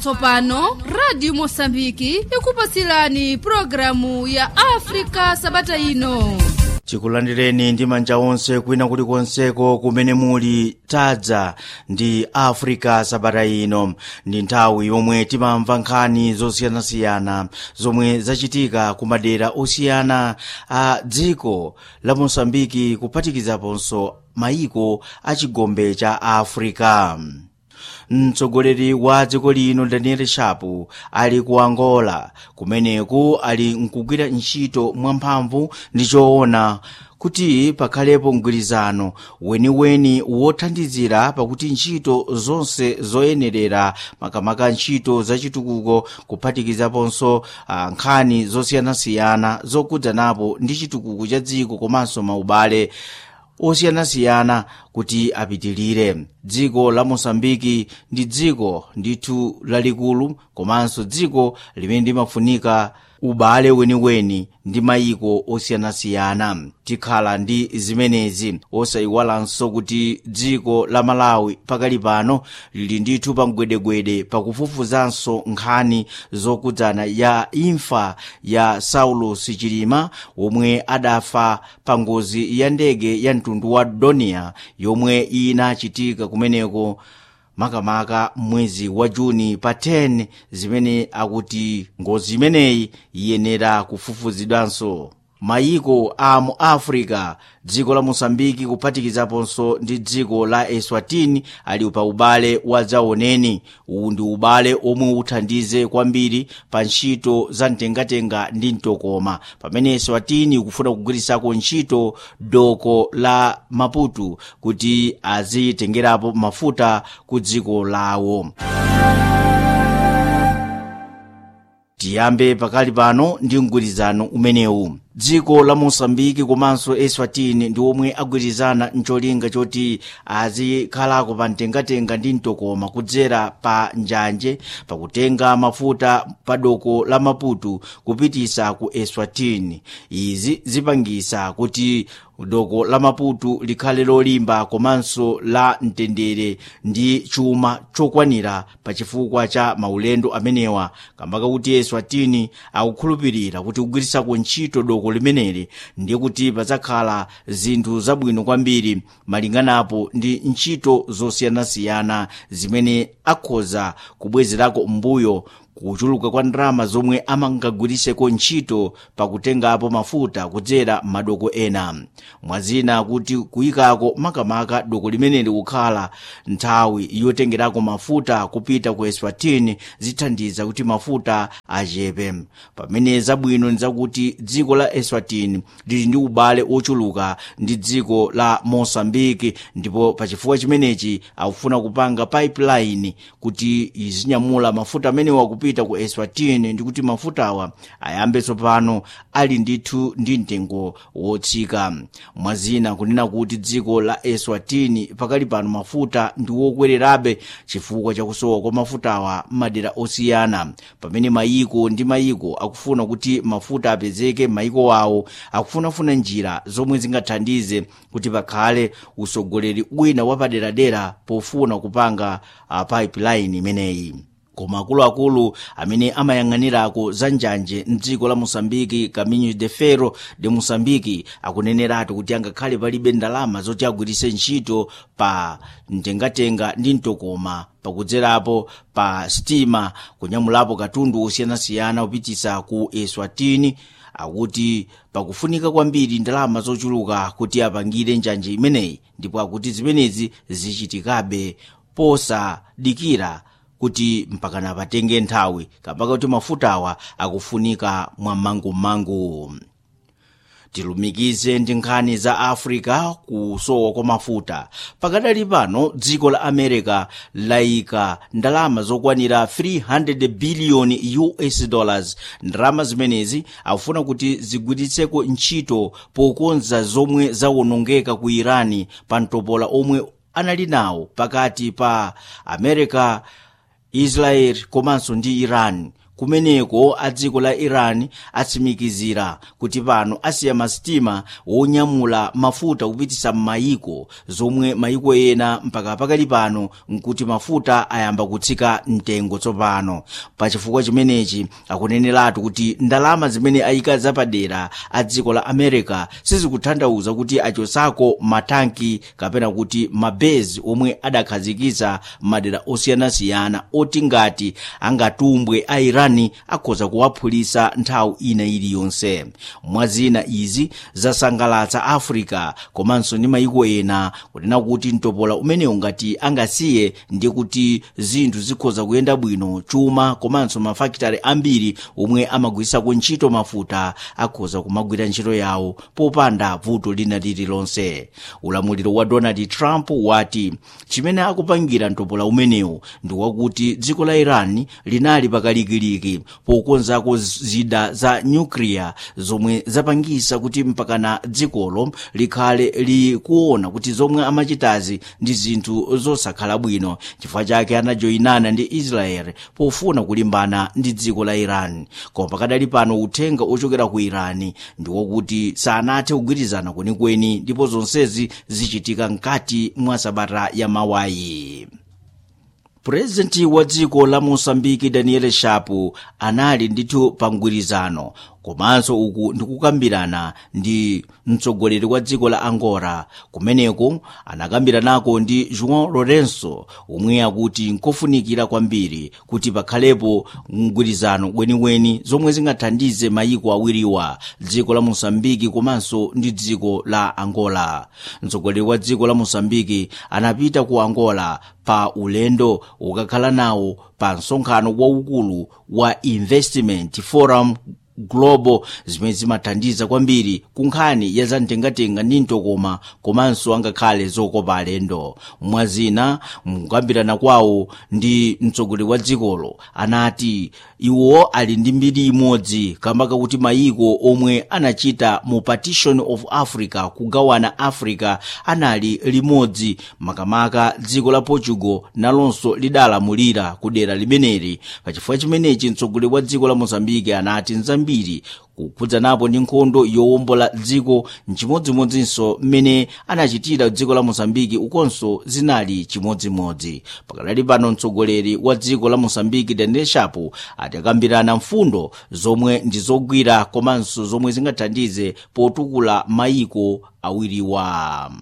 tsopano radio mosambiki ikupasilani programu ya afrika sabata ino tikulandireni ndi manja onse kwina kulikonseko kumene muli tadza ndi africa sabata ino ndi nthawi yomwe timamva nkhani zosiyanasiyana zomwe zachitika ku madera osiyana a dziko la mosambiki kuphatikizaponso mayiko a chigombe cha africa mtsogoleri wa dziko lino daniel shapu ali ku angola kumeneku ali nkugwira ntchito mwamphamvu ndi choona kuti pakhalepo mgwirizano weniweni wothandizira pakuti ntchito zonse zoyenerera makamaka ntchito zachitukuko kuphatikizaponso uh, nkhani zosiyanasiyana zokudzanapo ndi chitukuko cha dziko komanso maubale osiyanasiyana kuti apitilire dziko la mosambiki ndi dziko ndithu lalikulu komanso dziko limene limafunika ubale weniweni ndi mayiko osiyanasiyana tikhala ndi zimenezi osayiwalanso kuti dziko la malawi pakali pano lili ndithu pa mgwedegwede pakufufuzanso nkhani zokudzana ya imfa ya saulus chilima womwe adafa pa ngozi ya ndege ya mtundu wa donia yomwe inachitika kumeneko makamaka mwezi wa juni pa 10 zimene akuti ngozi imeneyi iyenera kufufuzidwanso mayiko a mu africa dziko la mosambiki kuphatikizaponso ndi dziko la eswatini ali pa ubale wa dzaoneni uwu ndi ubale omwe uthandize kwambiri pa ntchito za mtengatenga ndi mtokoma pamene eswatini ikufuna kugwirisako ntchito doko la maputo kuti azitengerapo mafuta ku dziko lawo tiyambe pakali pano ndi mgwirizano umenewu dziko la mosambiki komanso eswatini ndi omwe agwirizana mcholinga choti azikhalako pa mtengatenga ndi mtokoma kudzera pa njanje pakutenga mafuta pa doko la maputo kupitisa ku eswatini izi zipangisa kuti doko la maputo likhale lolimba komanso la mtendere ndi chuma chokwanira pa chifukwa cha maulendo amenewa kambaka kuti eswatini akukhulupirira kuti kugwirisako ntchito doko limeneli ndiye kuti padzakhala zinthu zabwino kwambiri malinganapo ndi ntchito zosiyanasiyana zimene akhoza kubwezerako mbuyo kuchuluka kwa ndalama zomwe amangagwiriseko ntchito pakutengapo mafuta kudzera madoko ena mwazina kuti kuyikako makamaka doko limeneli kukhala nthawi yotengerako mafuta kupita ku eswatini zithandiza kuti mafuta achepe pamene zabwino ndizakuti dziko la eswatini lili ndi ubale ochuluka ndi dziko la mosambiki ndipo pachifukwa chimenechi akufuna kupanga pipeline kuti izinyamula mafuta amenewa kupita kupita ku eswatini ndikuti mafutawa ayambe tsopano ali ndithu ndi mtengo wotsika mwazina kunena kuti dziko la eswatini pakali pano mafuta ndi wokwererabe chifukwa chakusowa kwa mafutawa m'madera osiyana pamene mayiko ndi mayiko akufuna kuti mafuta apezeke m'mayiko wawo akufunafuna njira zomwe zingathandize kuti pakhale usogoleri wina wapaderadera pofuna kupanga uh, pipeline imeneyi koma akuluakulu amene amayang'anirako za njanje mdziko la mosambiki caminho de ferro de mosambiki akuneneratu kuti angakhale palibe ndalama zoti agwiritse ntchito pa mtengatenga ndi mtokoma pakudzerapo pa sitima kunyamulapo katundu osiyanasiyana kupitisa ku eswatini akuti pakufunika kwambiri ndalama zochuluka kuti apangire njanje imeneyi ndipo akuti zimenezi zichitikabe posadikira kuti mpakana patenge nthawi kapaka kuti mafutawa akufunika mwammangumangu tilumikize ndi nkhani za africa kusowa kwa mafuta pakadali pano dziko la america layika ndalama zokwanira 300 biliyoni us dollars ndalama zimenezi akufuna kuti zigwiritseko ntchito pokonza zomwe zawonongeka ku irani pa mtopola omwe anali nawo pakati pa america israel komanso ndi iran kumeneko a dziko la iran atsimikizira kuti pano asiya masitima wonyamula mafuta kupitisa m'mayiko zomwe mayiko ena mpaka pakali pano nkuti mafuta ayamba kutsika mtengo tsopano pachifukwa chimenechi akuneneratu kuti ndalama zimene ayika zapadera a dziko la america sizikutanthauza kuti achosako matanki kapena kuti mabezi omwe adakhazikitsa madera osiyanasiyana oti ngati angatumbwe a irani akhoza kuwaphulitsa nthawi ina iliyonse mwazina izi zasangalatsa africa komanso ndi mayiko ena kunena kuti mtopola umenewu ngati angasiye ndi kuti zinthu zikhoza kuyenda bwino chuma komanso mafakitare ambiri omwe amagwirisako ntchito mafuta akhoza kumagwira ntchito yawo popanda vuto lina lililonse ulamuliro wa donald trump wati chimene akupangira mtopola umenewu ndi wakuti dziko la iran linali pakalikiliki pokonzako zida za nyukliya zomwe zapangisa kuti mpakana dzikolo likhale likuona kuti zomwe amachitazi ndi zinthu zosakhala bwino chifukwa chake anajoyinana ndi israel pofuna kulimbana ndi dziko la iran koma pakadali pano uthenga ochokera ku iran ndi wakuti sanathe kugwirizana kwenikweni ndipo zonsezi zichitika mkati mwa sabata ya mawayi purezidenti wa dziko la mosambiki daniel shapu anali ndithu pa mgwirizano komanso uku ndikukambirana ndi mtsogoleri wa dziko la angola kumeneko anakambiranako ndi joão lourenço omwe akuti nkofunikira kwambiri kuti pakhalepo mgwirizano weniweni zomwe zingathandize mayiko awiriwa dziko la mosambiki komanso ndi dziko la angola mtsogoleri wa dziko la mosambiki anapita ku angola pa ulendo ukakhala nawo pa msonkhano waukulu wa investment forum global zimene zimathandiza kwambiri ku nkhani ya zamtengatenga ndi mtokoma komanso angakhale zokopa alendo mwazina mukukambirana kwawo ndi mtsogoleri wa dzikolo anati iwo ali ndi mbiri imodzi kamba kakuti mayiko omwe anachita mu partition of africa kugawana africa anali limodzi makamaka dziko la portugal nalonso lidalamulira ku dera limeneli pachifukwa chimenechi mtsogoleri wa dziko la mozambike anati nzambiri kukhudzanapo ndi nkhondo yowombola dziko nchimodzimodzinso mmene anachitira dziko la mosambiki ukonso zinali chimodzimodzi pakadali pano mtsogoleri wa dziko la mosambiki daniel shapo atakambirana mfundo zomwe ndi zogwira komanso zomwe zingathandize potukula mayiko awiriwa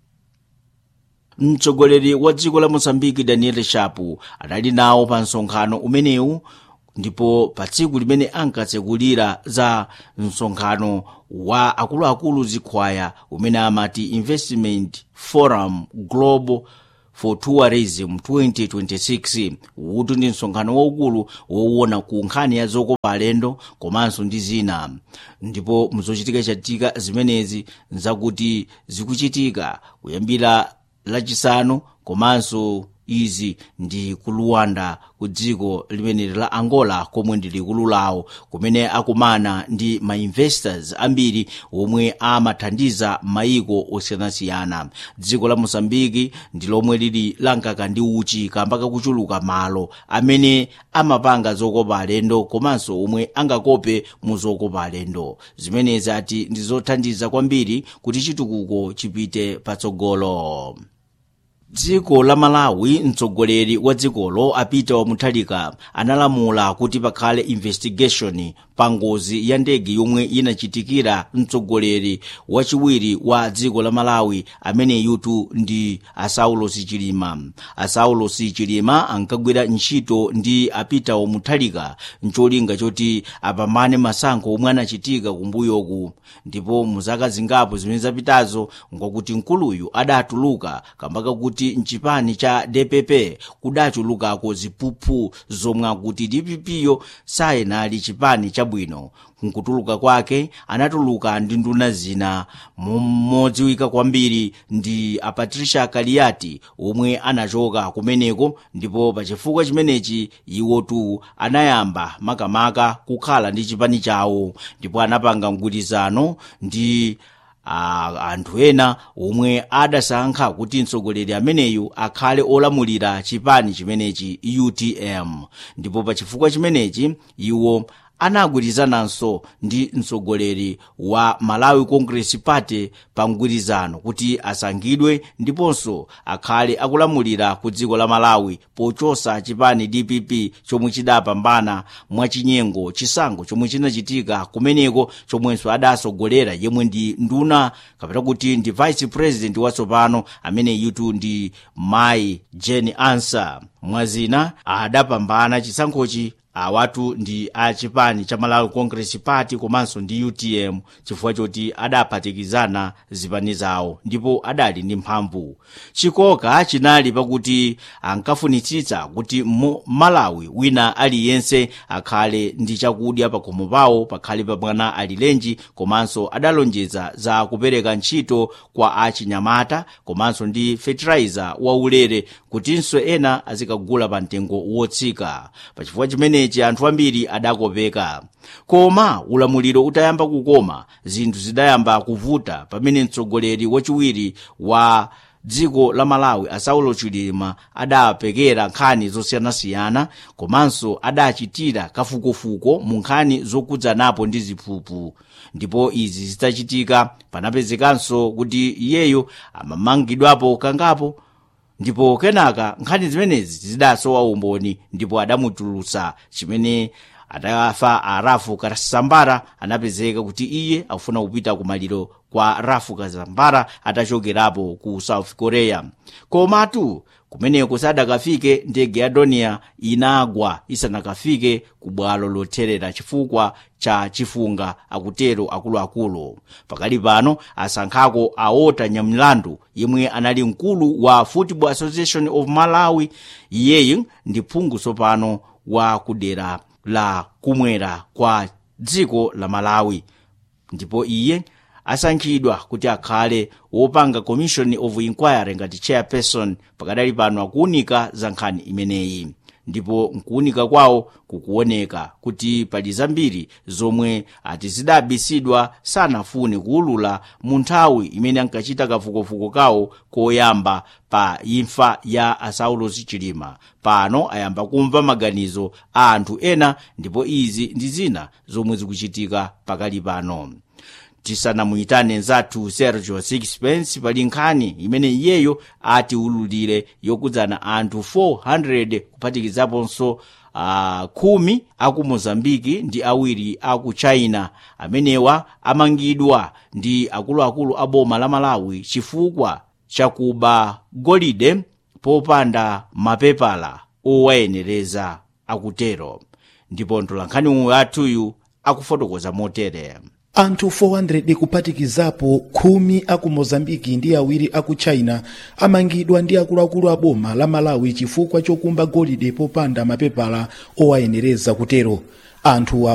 mtsogoleri wa dziko la mosambiki daniel shapo anali nawo pa msonkhano umenewu ndipo pa tsiku limene ankatsekulira za msonkhano wa akuluakulu zikhwaya umene amati investment forum global for tourism 2026 utu ndi msonkhano waukulu wowona ku nkhani ya zokopa alendo komanso ndi zina ndipo mzochitika chatika zimenezi nzakuti zikuchitika kuyambira lachisanu komanso izi ndi ku luwanda ku dziko limeneli la angola komwe ndi likulu lawo kumene akumana ndi mainvestors ambiri omwe amathandiza mayiko osiyanasiyana dziko la mosambiki ndi lomwe lili lankaka ndi uchi kamba kakuchuluka malo amene amapanga zokopa alendo komanso omwe angakope mu zokopa alendo zimenezi ati ndi zothandiza kwambiri kuti chitukuko chipite patsogolo dziko la malawi mtsogoleri wa dzikolo apita muthalika analamula kuti pakhale investigation pa ngozi ya ndege yomwe inachitikira mtsogoleri wachiwiri wa dziko la malawi amene yutu ndi asaulos chilima asaulos chilima ankagwira ntchito ndi apita muthalika ncholinga choti apambane masankho omwe anachitika kumbuyoku ndipo muzaka zingapo zimene zapitazo ngakuti mkuluyu adatuluka kamba kakuti mchipani cha dpp kudachulukako ziphuphu zomwe akuti dpp sayenali chipani chabwino nkutuluka kwake anatuluka ndi nduna zina modziwika kwambiri ndi a patricia kaliati omwe anachoka kumeneko ndipo pachifukwa chimenechi iwotu anayamba makamaka kukhala ndi chipani chawo ndipo anapanga mgwirizano ndi a- anthu ena omwe adasankha kuti mtsogoleri ameneyu akhale olamulira chipani chimenechi utm ndipo pa chifukwa chimenechi iwo anagwirizananso ndi mtsogoleri wa malawi congress party pa mgwirizano kuti asankhidwe ndiponso akhale akulamulira ku dziko la malawi pochosa chipani dpp chomwe chidapambana mwachinyengo chisankho chomwe chinachitika kumeneko chomwenso adasogolera yemwe ndi nduna kapena kuti ndi vice president watsopano amene yutu ndi mai jane ansa mwazina adapambana chisankhochi awatu ndi a chipani cha malawi congress party komanso ndi utm chifukwa choti adaphatikizana zipani zawo ndipo adali ndi mphamvu chikoka chinali pakuti ankafunitsitsa kuti mu malawi wina aliyense akhale ndi chakudya pakhomo pawo pakhale pa mwana alilenji komanso adalonjeza za kupereka ntchito kwa achinyamata komanso ndi fertilizer waulere kutinso ena azikagula pa mtengo wotsika pachifukwa chimenechi anthu ambiri adakopeka koma ulamuliro utayamba kukoma zinthu zidayamba kuvuta pamene mtsogoleri wachiwiri wa dziko la malawi asaulo chilima adapekera nkhani zosiyanasiyana komanso adachitira kafukufuku mu nkhani zokudzanapo ndi ziphuphu ndipo izi zitachitika panapezekanso kuti iyeyo amamangidwapo kangapo ndipo kenaka nkhani zimenezi zidasowa umboni ndipo adamutulutsa chimene adafa a rafu kasambara anapezeka kuti iye akufuna kupita kumaliro kwa rafu kasambara atachokerapo ku south korea komatu kumeneko sadakafike ndege ya donia inagwa isanakafike ku bwalo lotherera chifukwa cha chifunga akutero akuluakulu pakali pano asankhako aota nyamilandu yemwe anali mkulu wa football association of malawi iyeyi ndi phungu tsopano wa kudera la kumwera kwa dziko la malawi ndipo iye asankhidwa kuti akhale wopanga commission of inquiry ngati chairperson pakadali pano akuunika za nkhani imeneyi ndipo nkuunika kwawo kukuoneka kuti pali zambiri zomwe ati zidabisidwa sanafune kuulula mu nthawi imene ankachita kafukufuku kawo koyamba pa imfa ya asaulos chilima pano ayamba kumva maganizo a anthu ena ndipo izi ndi zina zomwe zikuchitika pakali pano tisanamuyitane nzathu sergio sixpence pali nkhani imene iyeyo atiululire yokudzana anthu 400 kuphatikizaponso uh, khumi aku mozambiki ndi awiri aku china amenewa amangidwa ndi akuluakulu a boma la malawi chifukwa chakuba golide popanda mapepala owayenereza akutero ndipo mtolankhani uyu athuyu akufotokoza motere anthu 400 kuphatikizapo khumi aku mozambiki ndi awiri aku china amangidwa ndi akuluakulu a boma la malawi chifukwa chokumba golide popanda mapepala owayenereza kutero anthu